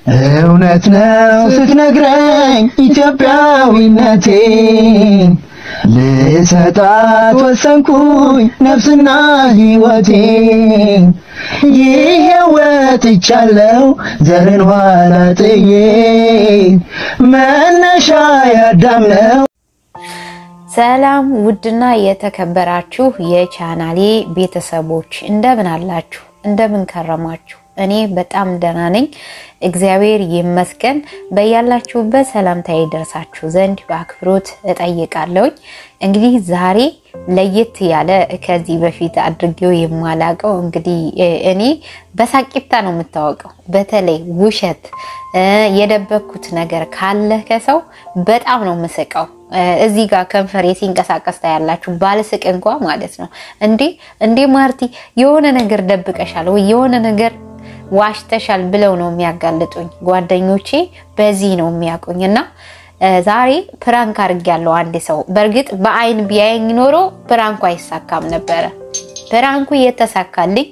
እውነት ነው ስትነግረኝ ኢትዮጵያዊነቴን ልሰጣት ወሰንኩኝ ነፍስና ሕይወቴን ይሄ ወጥቻለሁ ዘርን ኋላ ጥዬ መነሻ ያዳም ነው ሰላም ውድና የተከበራችሁ የቻናሌ ቤተሰቦች እንደምን አላችሁ? እንደምን ከረማችሁ? እኔ በጣም ደህና ነኝ፣ እግዚአብሔር ይመስገን። በያላችሁበት ሰላምታዬ ደርሳችሁ ዘንድ በአክብሮት እጠይቃለሁኝ። እንግዲህ ዛሬ ለየት ያለ ከዚህ በፊት አድርጌው የማላቀው እንግዲህ እኔ በሳቂታ ነው የምታወቀው። በተለይ ውሸት የደበኩት ነገር ካለ ከሰው በጣም ነው የምስቀው። እዚህ ጋር ከንፈሬ ሲንቀሳቀስ ታያላችሁ። ባልስቅ እንኳ ማለት ነው። እንዴ እንዴ ማርቲ የሆነ ነገር ደብቀሻል ወይ የሆነ ነገር ዋሽተሻል ብለው ነው የሚያጋልጡኝ ጓደኞቼ። በዚህ ነው የሚያውቁኝ እና ዛሬ ፕራንክ አድርጌያለሁ አንድ ሰው። በእርግጥ በአይን ቢያየኝ ኖሮ ፕራንኩ አይሳካም ነበረ። ፕራንኩ የተሳካልኝ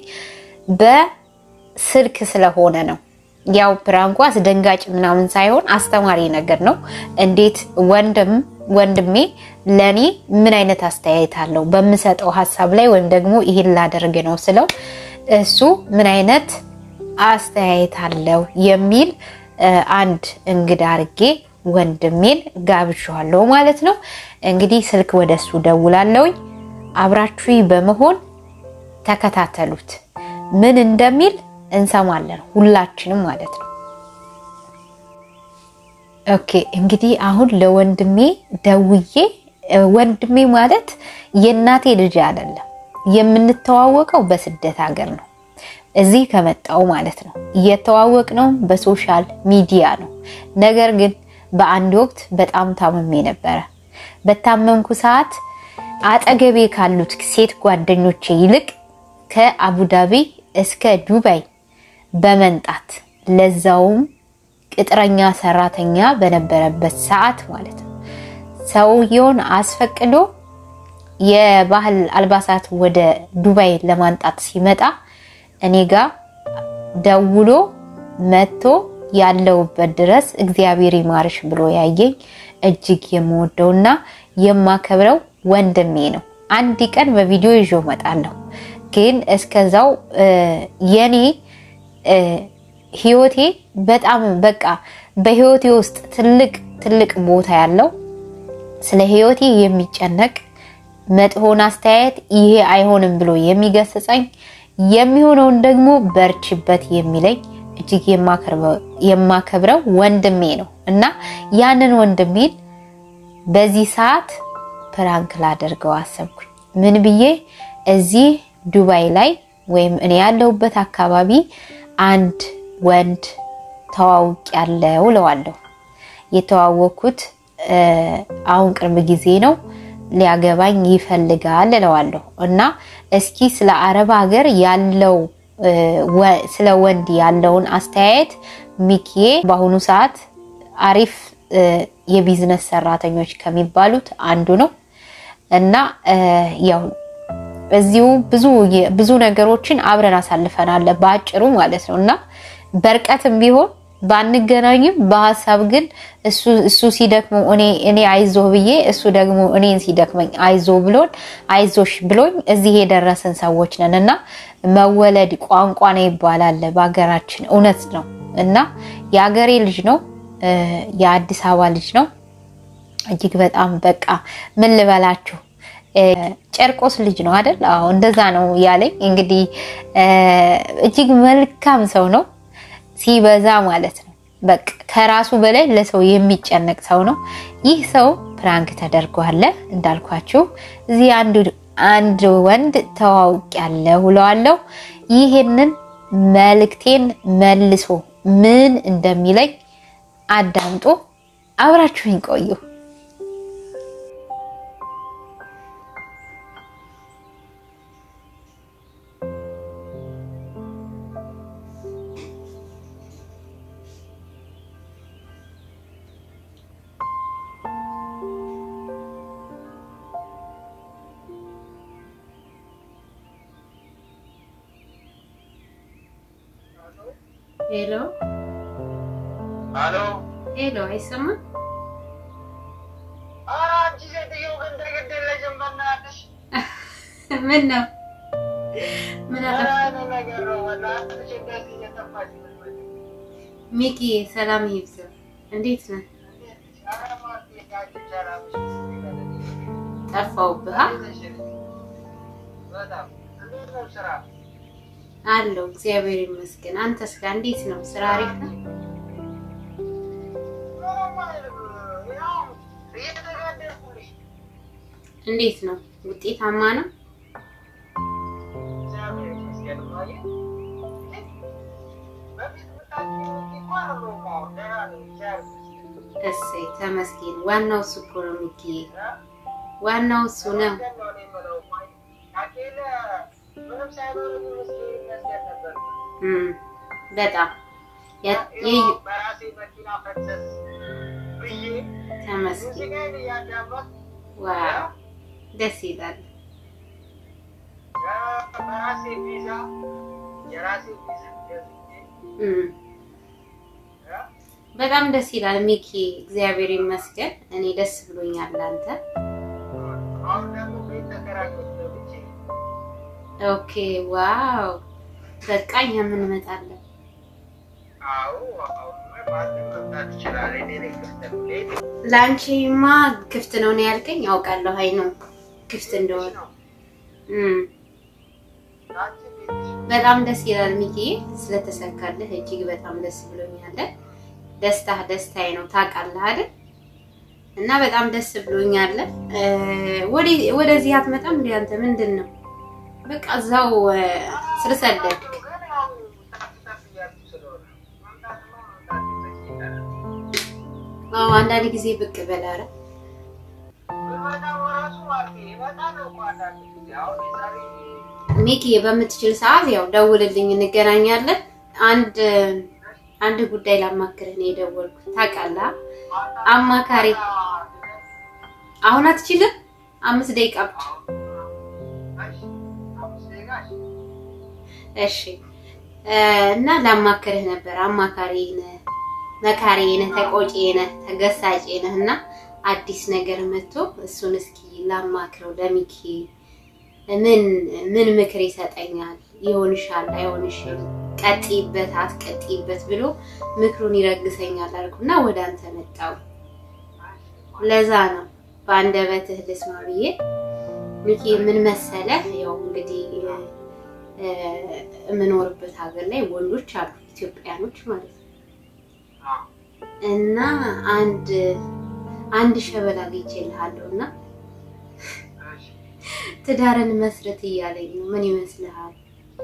በስልክ ስለሆነ ነው። ያው ፕራንኩ አስደንጋጭ ምናምን ሳይሆን አስተማሪ ነገር ነው። እንዴት ወንድም ወንድሜ ለኔ ምን አይነት አስተያየት አለው በምሰጠው ሀሳብ ላይ ወይም ደግሞ ይሄን ላደርግ ነው ስለው እሱ ምን አይነት አስተያየት አለው የሚል አንድ እንግዳ አርጌ ወንድሜን ጋብዣዋለሁ ማለት ነው። እንግዲህ ስልክ ወደ እሱ ደውላለሁኝ። አብራችሁ በመሆን ተከታተሉት። ምን እንደሚል እንሰማለን ሁላችንም ማለት ነው። ኦኬ እንግዲህ አሁን ለወንድሜ ደውዬ ወንድሜ ማለት የእናቴ ልጅ አይደለም፣ የምንተዋወቀው በስደት ሀገር ነው። እዚህ ከመጣው ማለት ነው እየተዋወቅ ነው በሶሻል ሚዲያ ነው። ነገር ግን በአንድ ወቅት በጣም ታምሜ ነበረ። በታመምኩ ሰዓት አጠገቤ ካሉት ሴት ጓደኞቼ ይልቅ ከአቡዳቢ እስከ ዱባይ በመንጣት ለዛውም ቅጥረኛ ሰራተኛ በነበረበት ሰዓት ማለት ነው ሰውየውን አስፈቅዶ የባህል አልባሳት ወደ ዱባይ ለማንጣት ሲመጣ እኔ ጋር ደውሎ መጥቶ ያለውበት ድረስ እግዚአብሔር ይማርሽ ብሎ ያየኝ እጅግ የምወደውና የማከብረው ወንድሜ ነው። አንድ ቀን በቪዲዮ ይዞ እመጣለሁ። ግን እስከዛው የኔ ህይወቴ በጣም በቃ በህይወቴ ውስጥ ትልቅ ትልቅ ቦታ ያለው ስለ ህይወቴ የሚጨነቅ መጥፎን አስተያየት ይሄ አይሆንም ብሎ የሚገስጸኝ የሚሆነውን ደግሞ በርችበት የሚለኝ እጅግ የማከብረው ወንድሜ ነው እና ያንን ወንድሜን በዚህ ሰዓት ፕራንክ ላደርገው አሰብኩኝ። ምን ብዬ እዚህ ዱባይ ላይ ወይም እኔ ያለሁበት አካባቢ አንድ ወንድ ተዋውቅ ያለው እለዋለሁ። የተዋወቅኩት አሁን ቅርብ ጊዜ ነው። ሊያገባኝ ይፈልጋል እለዋለሁ እና እስኪ ስለ አረብ ሀገር ያለው ስለ ወንድ ያለውን አስተያየት ሚኪዬ በአሁኑ ሰዓት አሪፍ የቢዝነስ ሰራተኞች ከሚባሉት አንዱ ነው እና ያው እዚሁ ብዙ ብዙ ነገሮችን አብረን አሳልፈናል በአጭሩ ማለት ነው እና በርቀትም ቢሆን ባንገናኝም በሀሳብ ግን እሱ ሲደክመው እኔ አይዞ ብዬ እሱ ደግሞ እኔን ሲደክመኝ አይዞ ብሎን አይዞሽ ብሎኝ እዚህ የደረስን ሰዎች ነን እና መወለድ ቋንቋ ነው ይባላል በሀገራችን። እውነት ነው እና የሀገሬ ልጅ ነው፣ የአዲስ አበባ ልጅ ነው። እጅግ በጣም በቃ ምን ልበላችሁ ጨርቆስ ልጅ ነው አይደል? አዎ እንደዛ ነው ያለኝ። እንግዲህ እጅግ መልካም ሰው ነው ሲበዛ ማለት ነው። በቃ ከራሱ በላይ ለሰው የሚጨነቅ ሰው ነው። ይህ ሰው ፕራንክ ተደርጓል እንዳልኳችሁ እዚህ አንድ ወንድ ተዋውቅ ያለ ውለዋለው። ይህንን መልእክቴን መልሶ ምን እንደሚለኝ አዳምጦ አብራችሁኝ ቆዩ። ሄሎ አሎ ሄሎ፣ አይሰማም? ኧረ አንቺ ሴትዮ ግን ተገደለሽም በእናትሽ። ምን ነው ምን አለ? ኧረ እኔ ነገር ነው በእናትሽ እንደዚህ እየጠፋሽ የምትመጪው። ሚኪ ሰላም ይብዛ። እንዴት ነህ? እንዴት ነሽ? ኧረ እባክሽ አንቺ ሰላምሽ ይበልልኝ። ጠፋሁብህ። እንዴት ነሽ? በጣም እንዴት ነው ስራ? አለው እግዚአብሔር ይመስገን። አንተስ ጋር እንዴት ነው? ስራ አሪፍ ነው? ምንም አይልም። ያው እየተጋደልኩልሽ እንዴት ነው? ውጤታማ ነው? እግዚአብሔር ይመስገን እማዬ። በፊት ብታውቂው እንኳን ነው የማወራው። ደህና ነኝ እግዚአብሔር ይመስገን። እሰይ ተመስገን። ዋናው እሱ እኮ ነው ሚኪ፣ እ? ዋናው እሱ ነው። ተመስገን ነው እኔ የምለው እማዬ። ታውቂያለ ምንም ሳይኖረኝ ምስኪን ይመስገን ነበር። እም በጣም ያ- ይኸው የዩ- በራሴ መኪና ፈሰስ ብዬ ተመስገን። ሙዚቃዬን እያዳመጥኩ ዋው ደስ ይላል። በራሴ ቪዛ የራሴ ቪዛ ገዝቼ እም እ? በጣም ደስ ይላል ሚኪ፣ እግዚአብሔር ይመስገን። እኔ ደስ ብሎኛል። አንተ አሁን ደግሞ ቤት ተከራይቼ ገብቼ ኦኬ ዋው በቃ እኛም እንመጣለን። አዎ አሁን ማንም መምጣት ይችላል። እኔ ነኝ ክፍት ነው። ሌት ለአንቺማ ክፍት ነው ነው ያልከኝ፣ አውቃለሁ። አይ ነው ክፍት እንደሆነ ነው እም አንቺ ቤትሽ በጣም ደስ ይላል ሚኪ፣ ስለተሳካልህ እጅግ በጣም ደስ ብሎኛል። ደስታህ ደስታዬ ነው ታውቃለህ አይደል? እና በጣም ደስ ብሎኛል። እ፣ ወደ- ወደዚህ አትመጣም እንዴ አንተ? ምንድን ነው በቃ እዛው እ፣ ስር ሰደድክ። ግን ያው ጠፍ ጠፍ እያልኩ ስለሆነ መምጣትማ መምጣት ይመችኛል። አዎ አንዳንድ ጊዜ ብቅ በል ኧረ ብመጣም እራሱ ማለት እመጣለሁ እኮ አንዳንድ ጊዜ አሁን የዛሬ ሚኪ በምትችል ሰዓት ያው ደውልልኝ፣ እንገናኛለን። አንድ አንድ ጉዳይ ላማክርህ ነው የደወልኩት። ታውቃለህ አማካሪ አሁን አትችልም? አምስት ደቂቃ ብቻ እሺ። እ፣ እና ላማክርህ ነበር። አማካሪ ነህ፣ መካሪ ነህ፣ ተቆጪ ነህ፣ ተገሳጭ ነህ እና አዲስ ነገር መጥቶ እሱን እስኪ ላማክረው ለሚኪ ምን ምን ምክር ይሰጠኛል? ይሆንሻል፣ አይሆንሽም፣ ቀጥይበት፣ አትቀጥይበት ብሎ ምክሩን ይረግሰኛል አልኩና ወደ አንተ መጣው። ለዛ ነው በአንደበትህ ልስማ ብዬ። ሚኪ ምን መሰለህ፣ ያው እንግዲህ እ፣ የምኖርበት ሀገር ላይ ወንዶች አሉ ኢትዮጵያኖች ማለት ነው እና አንድ አንድ ሸበላ አግኝቼልሃለሁ እና ትዳርን መስረት እያለኝ ነው። ምን ይመስልሃል?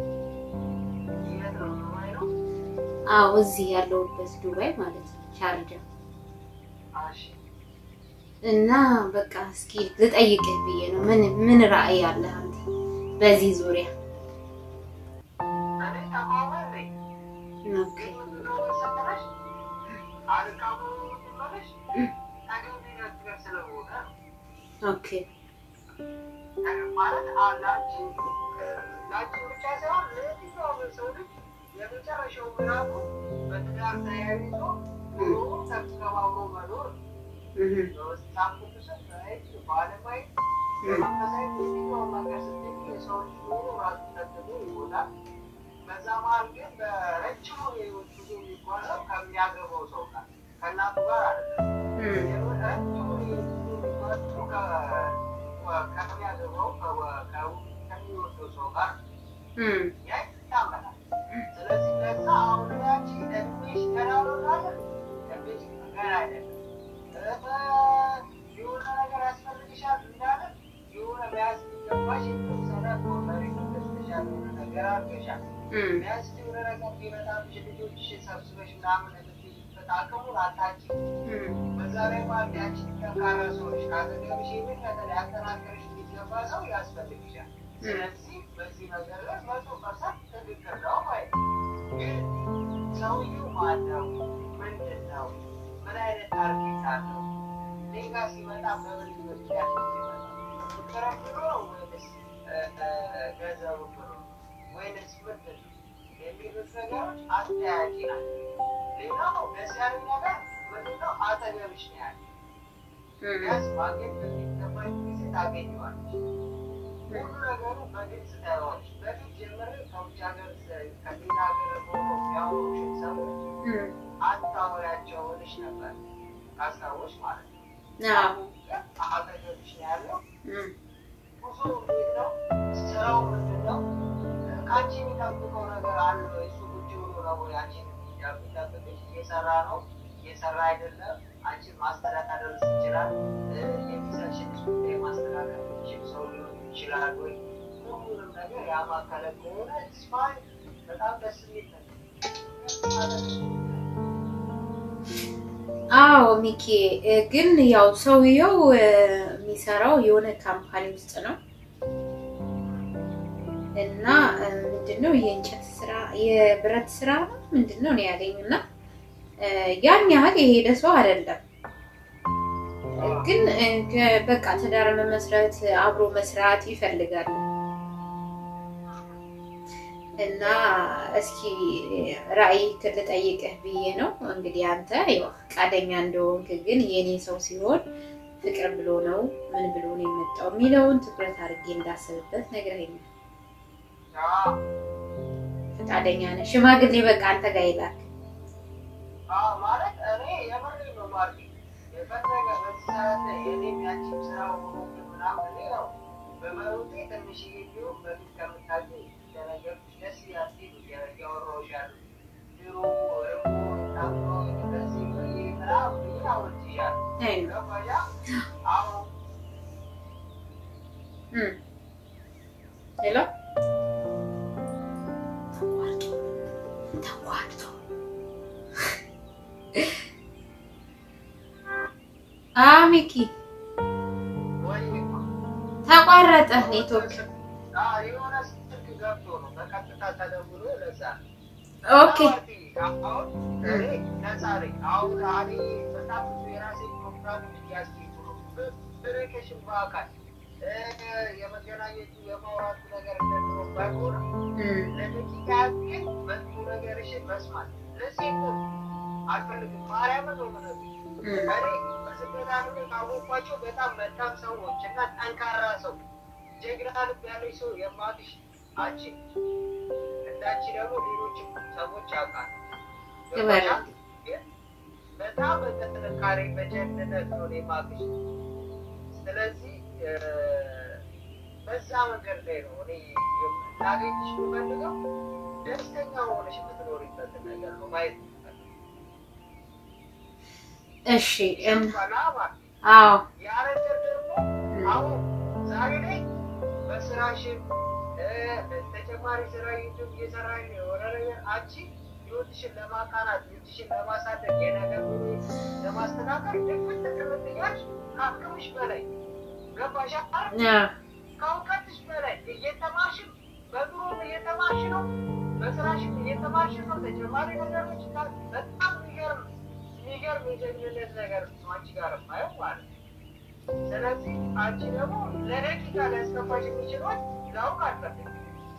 አዎ እዚህ ያለሁበት ዱባይ ማለት ነው ሻርጃ እና በቃ እስኪ ልጠይቅህ ብዬ ነው። ምን ምን ራዕይ አለህ አንተ በዚህ ዙሪያ? ኦኬ ኦኬ ማለት አንዳንቺ ላንቺ ብቻ ሳይሆን ለየትኛውም ሰው ልጅ የመጨረሻው ምዕራፉ በትዳር ተያይዞ ኑሮ ተከባብሮ መኖር እህ በመጽሐፍ ቅዱስም በሕግ በዓለማዊ በመንፈሳዊ የትኛውም ነገር ስትይ የሰው ልጅ ኑሮ ራሱ ተጥሎ ይሞላል። በዛ መሀል ግን በረጅሙ የህይወት ጉዞ የሚጓዘው ከሚያገባው ሰው ጋር ከእናቱ ጋር አይደለም። እህ ረጅሙ የህይወት ጉዞ የሚጓዘው ከ- ከሚያገባው ከ- ከ- ከሚወደው ሰው ጋር እህ ያ ይታመናል። ስለዚህ ለዛ አሁን ያቺ እድሜሽ ገና ነው አይደል? እድሜሽ ገና አይደለም። እ፣ የሆነ ነገር ያስፈልግሻል እንዳለ የሆነ መያዝ የሚገባሽ የተወሰነ መሬት ገዝተሻል፣ የሆነ ነገር አድርገሻል። እህ ቢያንስ የሆነ ነገር ቢመጣብሽ ልጆችሽን ሰብስበሽ ምናምን የምትይዝበት አቅሙን አታውቂም። እህ በዛ ላይ ማለት ያቺ ጠንካራ ሰዎች ካጠገብሽ የበለጠ ሊያጠናክርሽ የሚገባ ሰው ያስፈልግሻል። ስለዚህ በዚህ ነገር ላይ መቶ ፐርሰንት ትክክል ነው ማለት ነው። ግን ሰውዬው ማን ነው? ምንድን ነው? ምን አይነት ታርጌት አለው? እኔ ጋ ሲመጣ በምን ምክንያት ነው ሲመጣ? ፍቅርን ብሎ ነው ወይንስ እ፣ እ፣ ገንዘቡን ብሎ ነው? ወይንስ ምንድን ነው የሚሉት ነገሮች አጠያቂ ናቸው። ሌላው ደስ ያለኝ ነገር ምንድነው አጠገብሽ ነው ያለ ቢያንስ ማግኘት በሚገባኝ ጊዜ ታገኘዋለች። ሁሉ ነገሩ በግልጽ ታየዋለች። በፊት ጀምሬ ከውጭ ሀገር ከሌላ ሀገር ሆኖ የሚያወሩሽን ሰዎች አታወሪያቸው እልሽ ነበር ካስታወሽ ማለት ነው። አሁን ግን አጠገብሽ ነው ያለው። ብዙ እንዴት ነው ስራው ምንድን ነው? ከአንቺ የሚጠብቀው ነገር አለ ወይ? እሱ ቁጭ ብሎ ነው ወይ አንቺን የሚጠብቅሽ? እየሰራ ነው እየሰራ አይደለም? አንቺን ማስተዳደር ይችላል? የሚሰሽን ጉዳይ ማስተዳደር የሚችል ሰው ሊሆን ይችላል ወይ? ሁሉንም ነገር ያማከለ ከሆነ ስፋይ በጣም ደስ የሚል ነገር አዎ ሚኪ ግን ያው ሰውየው የሚሰራው የሆነ ካምፓኒ ውስጥ ነው እና ምንድነው የእንጨት ስራ የብረት ስራ ነው ምንድነው ነው ያለኝ እና ያን ያህል የሄደ ሰው አይደለም ግን በቃ ትዳር መመስረት አብሮ መስራት ይፈልጋል እና እስኪ ራዕይ ልጠይቅህ ብዬ ነው እንግዲህ አንተ ያው ፈቃደኛ እንደሆንክ ግን የኔ ሰው ሲሆን ፍቅር ብሎ ነው ምን ብሎ ነው የመጣው የሚለውን ትኩረት አድርጌ እንዳስብበት ነግረኸኛል ፈቃደኛ ነህ ሽማግሌ በቃ አንተ ጋር ይላክ ማለት እኔ የምሬ ነው ማርኬ የፈለገ በዚህ ሰዓት የኔም ያንቺም ስራ ሆኖ ምናምን እኔ ነው በመሮጤ ትንሽ ቢሆን በፊት ከምታገኝ እንደነገርኩሽ ደስ ያስሄዱ እያወራሁሽ ያሉ ድሮ እርቦ ታምሮ እንደዚህ ብዬ ምናምን ብዬ አውርቼሻለሁ። ገባሻ? አሁን ሌላ ተቋርጦ ሚኪ ወይ ተቋረጠ ኔትወርክ። የሆነ ስልክ ገብቶ ነው በቀጥታ ተደውሎ ለዛ ነው። ኦኬ አሁን እኔ ነፃ ነኝ። አሁን እኔ በጣም ብዙ የራሴ ፕሮግራም እያስጌጡ ነው። ኮሚኒኬሽን በአካል የመገናኘቱ የማውራቱ ነገር እንደድሮ ባይሆንም ለደቂቃ ግን መጥፎ ነገርሽን መስማት ለዚህ እኮ አልፈልግም። ማርያምን ነው የምነግርሽ። እኔ በስደት ዓለም ካወቅኳቸው በጣም መልካም ሰዎች እና ጠንካራ ሰው ጀግና ልብ ያለች ሰው የማትሽ አንቺ እንዳንቺ ደግሞ ሌሎችም ሰዎች ያውቃል። ይበላል። ግን በጣም በጥንካሬ በጀግንነት ነው እኔ የማውቅሽ። ስለዚህ በዛ መንገድ ላይ ነው እኔ ላገኝሽ የምፈልገው። ደስተኛ ሆነሽ የምትኖሪበት ነገር ነው ማየት የምፈልገው። እሺ እም፣ ገባና ማለት አዎ ያ ነገር ደግሞ አሁን ዛሬ ላይ በስራሽን ተጨማሪ ስራ ዩቱብ እየሰራሽ ነው የሆነ ነገር አንቺ ህይወትሽን ለማቃናት ህይወትሽን ለማሳደግ የነገር ኑሮ ለማስተካከል ድፍት ትምህርት እያልሽ ከአቅምሽ በላይ ገባሽ አይደል? አ፣ ከእውቀትሽ በላይ እየተማርሽም በኑሮም እየተማርሽ ነው፣ በስራሽም እየተማርሽ ነው። ተጨማሪ ነገሮች ካ- በጣም የሚገርም የሚገርም የጀግንነት ነገር ነው አንቺ ጋር የማየው ማለት ነው። ስለዚህ አንቺ ደግሞ ለደቂቃ ሊያስከፋሽ የሚችሏት ላውቅ አልፈልግም።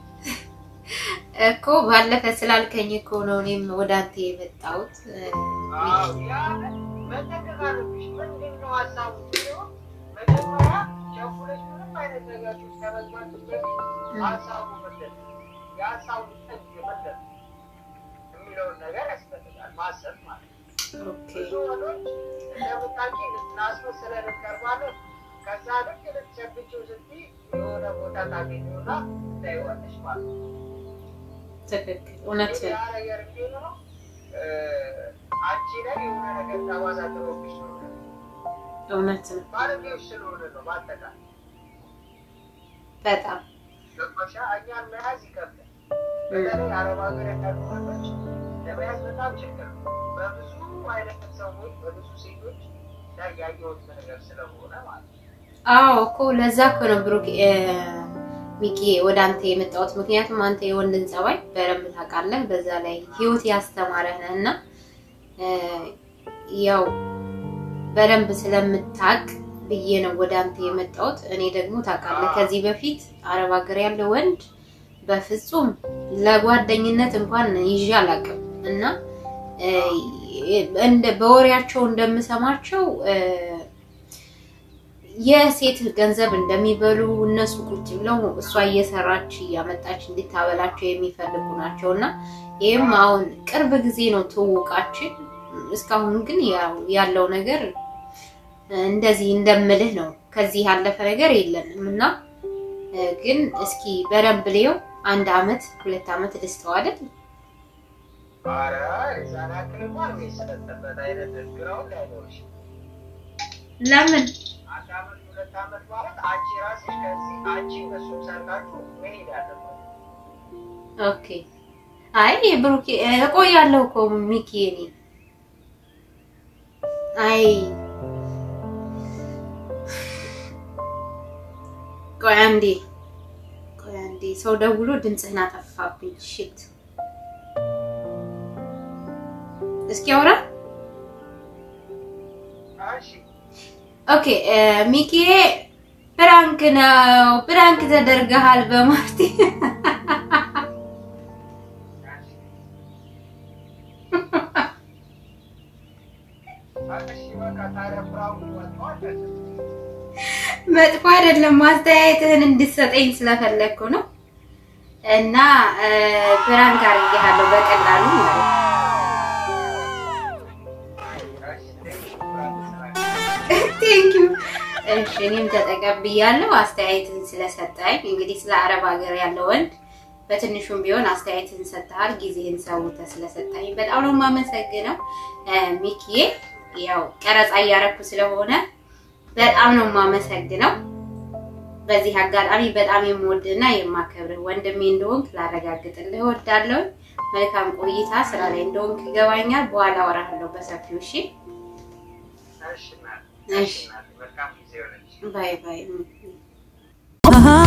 እኮ ባለፈ ስላልከኝ እኮ ነው እኔም ወደ አንተ የመጣሁት። አዎ ያ መጠንቀቅ አለብሽ። ምንድን ነው ሀሳቡ ሲሆን መጀመሪያ ቸኩለሽ ምንም አይነት ነገር ውስጥ ከመግባትሽ በፊት ሀሳቡ ምንድን ነው የሀሳቡ ጥግ ምንድን ነው የሚለውን ነገር ያስፈልጋል ማሰብ ማለት ነው። ኦኬ ብዙ ወንዶች እንደምታውቂ ልናስመስለን እንቀርባለን። ከዛ ልክ ልትጨብጪው ስትይ የሆነ ቦታ ታገኘውና ታይዋለሽ ማለት ነው። ትክክል፣ እውነት ያ ነገር እንዴት ነው እ፣ አንቺ ላይ የሆነ ነገር ጠባሳ ጥሎብሽ ነው እውነት ነው። ባለጌዎች ስለሆነ ነው። በአጠቃላይ በጣም ገባሻ? እኛን መያዝ ይከብዳል። በተለይ አረብ ሀገር ያሉ ወንዶች ለመያዝ በጣም ችግር ነው። በብዙ አይነት ሰዎች በብዙ ሴቶች ላይ ያየሁት ነገር ስለሆነ ማለት ነው። አዎ እኮ ለዛ እኮ ነው ብሩክ እ፣ ሚኪ ወደ አንተ የመጣሁት። ምክንያቱም አንተ የወንድን ጸባይ በደንብ ታውቃለህ። በዛ ላይ ህይወት ያስተማረህ ነህ እና እ፣ ያው በደንብ ስለምታውቅ ብዬ ነው ወደ አንተ የመጣሁት። እኔ ደግሞ ታውቃለህ ከዚህ በፊት አረብ ሀገር ያለ ወንድ በፍጹም ለጓደኝነት እንኳን ይዤ አላውቅም እና እ፣ እንደ በወሬያቸው እንደምሰማቸው እ፣ የሴት ገንዘብ እንደሚበሉ እነሱ ቁጭ ብለው እሷ እየሰራች እያመጣች እንድታበላቸው የሚፈልጉ ናቸው እና ይህም አሁን ቅርብ ጊዜ ነው ትውውቃችን። እስካሁን ግን ያው ያለው ነገር እንደዚህ እንደምልህ ነው። ከዚህ ያለፈ ነገር የለንም እና እ፣ ግን እስኪ በደንብ ልየው። አንድ አመት ሁለት አመት ልስጠው አይደል? ኧረ የዛን ያክል እንኳን የሚሰጠበት አይነት ግራውን ላይኖርሽ። ለምን አንድ አመት ሁለት አመት ማለት አንቺ ራስሽ ከዚህ አንቺ እሱም ሰርታችሁ መሄድ አለበት። ኦኬ። አይ ብሩኬ እቆያለሁ እኮ ሚኪ እኔ አይ ቆይ አንዴ ቆይ አንዴ ሰው ደውሎ ድምፅህን አጠፋብኝ። ሽት እስኪ አውራ። እሺ ኦኬ ሚኪዬ ፕራንክ ነው፣ ፕራንክ ተደርገሃል በማርቲ እሺ በቃ ታዲያ ፍራውን ወጥቷል። መጥፎ አይደለም። ማስተያየትህን እንድትሰጠኝ ስለፈለግኩ ነው። እና ፕራንክ አድርጌሃለሁ በቀላሉ ማለት ነው። ቴንኪዩ። እሺ እኔም ተጠቀብያለሁ አስተያየትህን ስለሰጠኝ። እንግዲህ ስለ አረብ ሀገር ያለው ወንድ በትንሹም ቢሆን አስተያየትህን ሰጥተሃል። ጊዜህን ሰውተህ ስለሰጠኝ በጣም ነው የማመሰግነው ሚኪዬ። ያው ቀረጻ እያረኩ ስለሆነ በጣም ነው የማመሰግነው። በዚህ አጋጣሚ በጣም የምወድና የማከብርህ ወንድሜ እንደሆንክ ላረጋግጥልህ እወዳለሁ። መልካም ቆይታ። ስራ ላይ እንደሆንክ ይገባኛል። በኋላ አወራሃለሁ በሰፊው። እሺ፣ እሺ እናቴ፣ እሺ። እናቴ፣ መልካም ጊዜ ይሆንልሽ። ባይ ባይ። አሃ